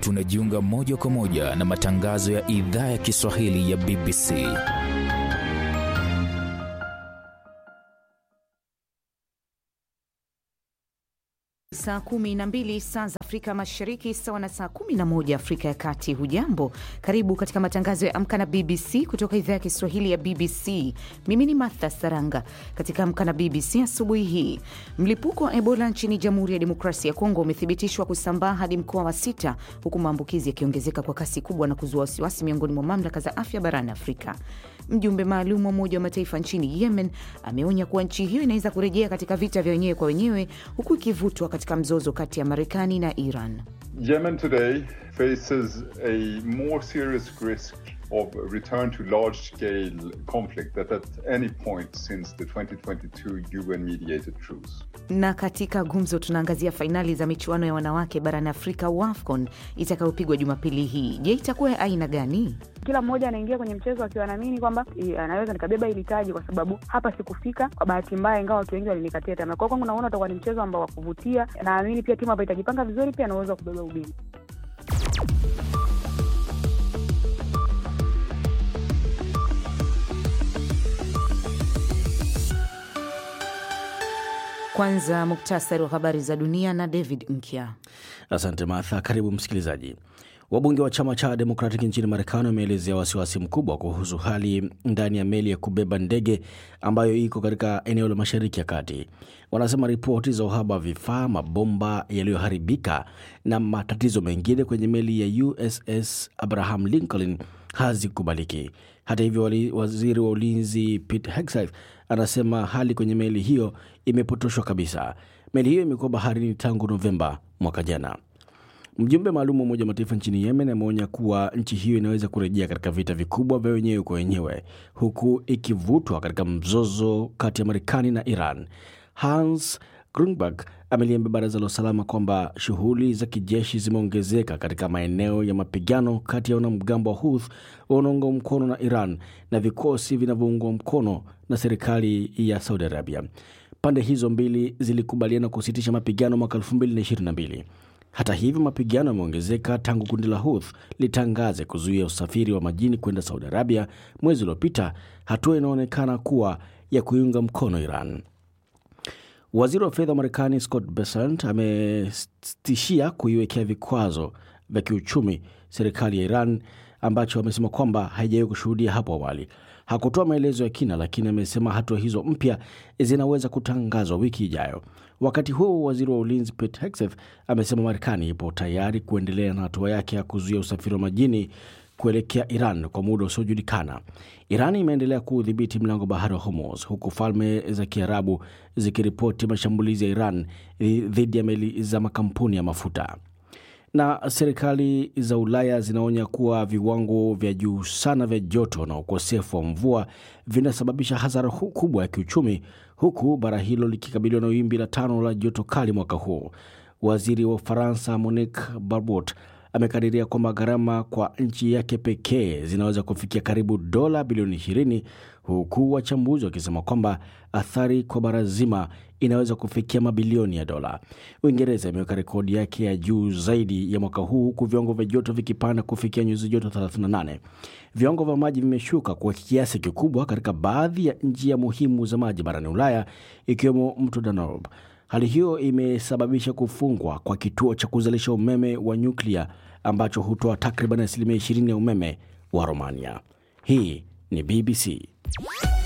tunajiunga moja kwa moja na matangazo ya idhaa ya Kiswahili ya BBC. Saa kumi na mbili saa za Afrika Mashariki, sawa na saa kumi na moja Afrika ya Kati. Hujambo, karibu katika matangazo ya Amka na BBC kutoka idhaa ya Kiswahili ya BBC. Mimi ni Martha Saranga. Katika Amka na BBC asubuhi hii, mlipuko wa Ebola nchini Jamhuri ya Demokrasia ya Kongo umethibitishwa kusambaa hadi mkoa wa sita, huku maambukizi yakiongezeka kwa kasi kubwa na kuzua wasiwasi miongoni mwa mamlaka za afya barani Afrika. Mjumbe maalum wa Umoja wa Mataifa nchini Yemen ameonya kuwa nchi hiyo inaweza kurejea katika vita vya wenyewe kwa wenyewe, huku ikivutwa katika mzozo kati ya Marekani na Iran. Yemen today faces a more serious risk of return to large scale conflict than at any point since the 2022 UN mediated truce. Na katika gumzo tunaangazia fainali za michuano ya wanawake barani Afrika WAFCON itakayopigwa Jumapili hii. Je, itakuwa ya aina gani? Kila mmoja anaingia kwenye mchezo akiwa naamini kwamba anaweza nikabeba hili taji, kwa sababu hapa sikufika kwa bahati mbaya, ingawa watu wengi walinikatia tamaa. Kwa kwangu naona utakuwa ni mchezo ambao wa kuvutia. Naamini pia timu ambayo itajipanga vizuri pia anaweza kubeba ubingwa. Kwanza muktasari wa habari za dunia na David Nkya. Asante Martha. Karibu msikilizaji. Wabunge wa chama cha Democratic nchini Marekani wameelezea wasiwasi mkubwa kuhusu hali ndani ya meli ya kubeba ndege ambayo iko katika eneo la Mashariki ya Kati. Wanasema ripoti za uhaba wa vifaa, mabomba yaliyoharibika na matatizo mengine kwenye meli ya USS Abraham Lincoln hazikubaliki. Hata hivyo, waziri wa ulinzi Pete Hegseth anasema hali kwenye meli hiyo imepotoshwa kabisa. Meli hiyo imekuwa baharini tangu Novemba mwaka jana. Mjumbe maalum wa Umoja wa Mataifa nchini Yemen ameonya kuwa nchi hiyo inaweza kurejea katika vita vikubwa vya wenyewe kwa wenyewe, huku ikivutwa katika mzozo kati ya Marekani na Iran. Hans Grunberg ameliambia baraza la usalama kwamba shughuli za kijeshi zimeongezeka katika maeneo ya mapigano kati ya wanamgambo wa Houthi wanaoungwa mkono na Iran na vikosi vinavyoungwa mkono na serikali ya Saudi Arabia. Pande hizo mbili zilikubaliana kusitisha mapigano mwaka 2022. Hata hivyo mapigano yameongezeka tangu kundi la Houthi litangaze kuzuia usafiri wa majini kwenda Saudi Arabia mwezi uliopita, hatua inaonekana kuwa ya kuiunga mkono Iran. Waziri wa fedha wa Marekani Scott Bessent ametishia kuiwekea vikwazo vya kiuchumi serikali ya Iran ambacho amesema kwamba haijawahi kushuhudia hapo awali. Hakutoa maelezo ya kina, lakini amesema hatua hizo mpya zinaweza kutangazwa wiki ijayo. Wakati huo waziri wa ulinzi Pete Hegseth amesema Marekani ipo tayari kuendelea na hatua yake ya kuzuia usafiri wa majini kuelekea Iran kwa muda usiojulikana. Iran imeendelea kuudhibiti mlango bahari wa Hormuz, huku falme za Kiarabu zikiripoti mashambulizi ya Iran dhidi ya meli za makampuni ya mafuta na serikali za Ulaya zinaonya kuwa viwango vya juu sana vya joto na ukosefu wa mvua vinasababisha hasara kubwa ya kiuchumi, huku bara hilo likikabiliwa na wimbi la tano la joto kali mwaka huu. Waziri wa Ufaransa Monique Barbot amekadiria kwamba gharama kwa nchi yake pekee zinaweza kufikia karibu dola bilioni 20 huku wachambuzi wakisema kwamba athari kwa bara zima inaweza kufikia mabilioni ya dola. Uingereza imeweka rekodi yake ya juu zaidi ya mwaka huu huku viwango vya joto vikipanda kufikia nyuzi joto 38. Viwango vya maji vimeshuka kwa kiasi kikubwa katika baadhi ya njia muhimu za maji barani Ulaya ikiwemo mto Danube. Hali hiyo imesababisha kufungwa kwa kituo cha kuzalisha umeme wa nyuklia ambacho hutoa takriban asilimia 20 ya umeme wa Romania. Hii ni BBC.